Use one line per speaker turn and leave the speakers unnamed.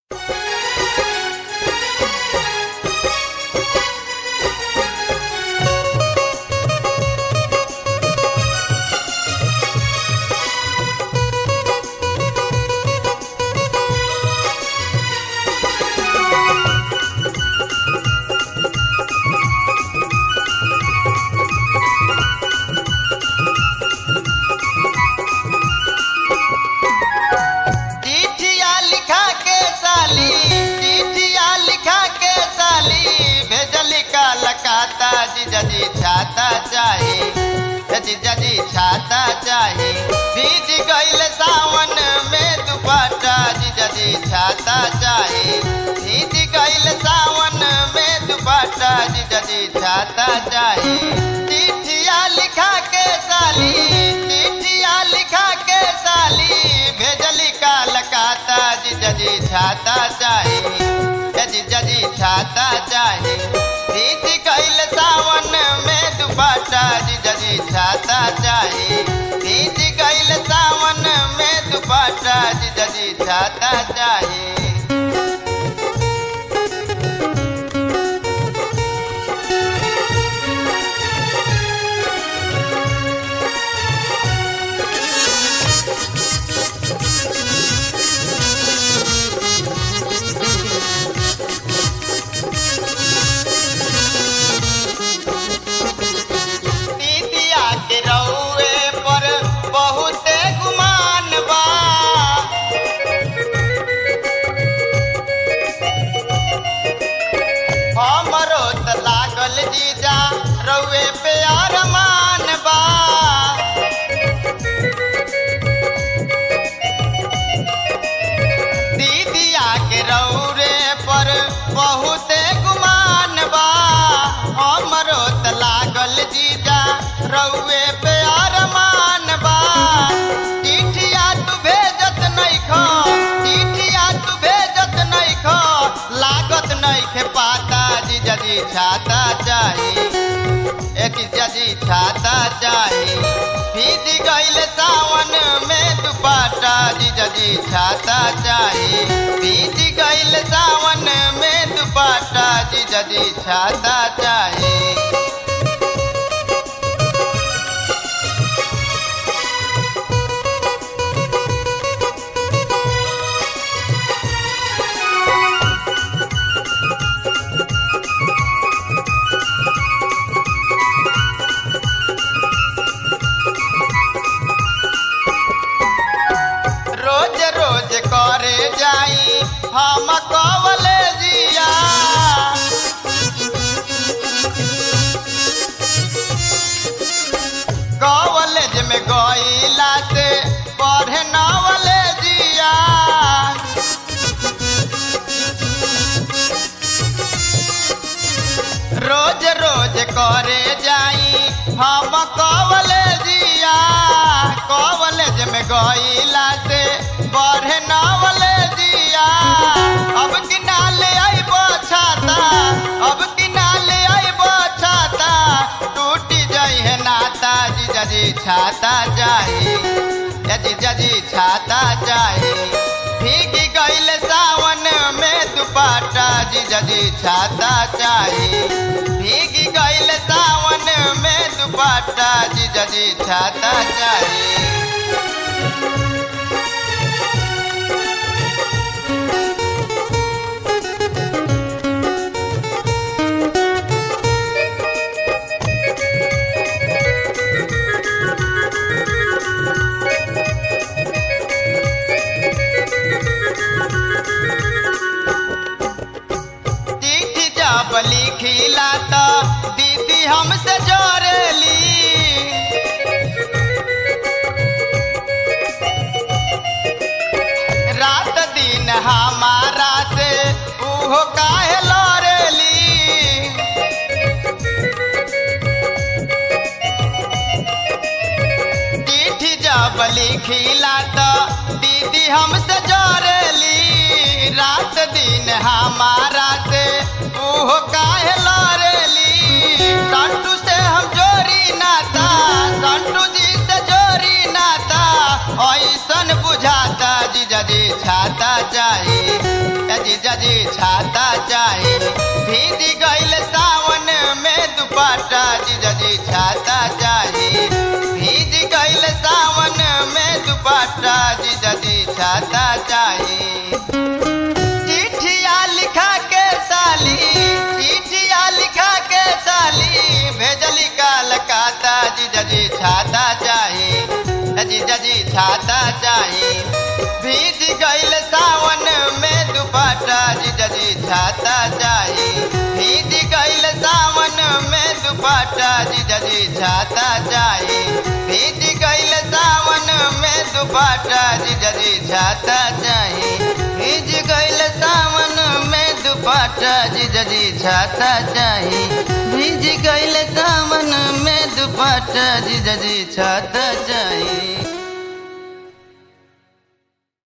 जदी छाता चाही जदी जदी छाता चाही बीज गईल सावन में दुपट्टा जी जदी छाता चाही बीज गईल सावन में दुपट्टा जी जदी छाता चाही चिट्ठिया लिखा के साली चिट्ठिया लिखा के साली भेजली कालकाता जी जदी छाता चाही जदी जदी छाता चाही बीज गईल सावन में दुपट्टा जी जदी छाता चाही बीज गईल सावन में दुपट्टा जी जदी छाता चाही दीदिया के रउए पर बहुते गुमान बा हमरो त लागल जीजा रउए पे अरमान बा दीदिया के रौरे पर बहुते गुमान बा हमरो त लागल जीजा रउए पे अरमान बा चिठिया तू भेजत नइखो चिठिया तू भेजत नइखो लागत नइखे पाता जी जदी छाता चाही एक जदी छाता चाही भीज गईल सावन में दुपट्टा जी जदी छाता चाही भीज गईल सावन में दुपट्टा जी जदी छाता चाही रोज रोज करे जाई हम कवले जिया कॉलेज में गईला से पढ़े नवले जिया रोज रोज करे जाई हम कवले जिया कॉलेज में गईला से पढ़े नवले जिया अब किनाले आइबो छाता अब किनाले आइबो छाता टूटी जाई है नाता जी जजी छाता जाई जजी जजी छाता जाई भीग गईल सावन में दुपट्टा जी जजी छाता चाही भीग गईल सावन में दुपट्टा जी जजी छाता चाही चिट्ठी जब लिखिला तो दीदी हमसे जोड़ेली रात दिन हमारा से उहो काहे लड़ेली चिट्ठी जब लिखिला तो दीदी हमसे जोड़ेली रात दिन हमारा से उहो काहे लड़ेली संटू से हम जोड़ी नाता संटू जी से जोड़ी नाता ऐसन बुझाता जी जदी छाता चाही दुपट्टा जीजा जी छाता चाहिए चिट्ठिया लिखा के साली चिट्ठिया लिखा के साली भेजली कलकत्ता जीजा जी छाता चाहिए जीजा जी छाता चाहिए भीज गईल सावन में दुपट्टा जीजा जी छाता चाहिए भीज गईल सावन में दुपट्टा जीजा जी छाता चाहिए भीज गईल सावन में दुपट्टा जीजा जी छाता चाहिए भीज गईल सावन में दुपट्टा जीजा जी छाता चाहिए भीज गईल सावन में दुपट्टा जीजा जी छाता चाहिए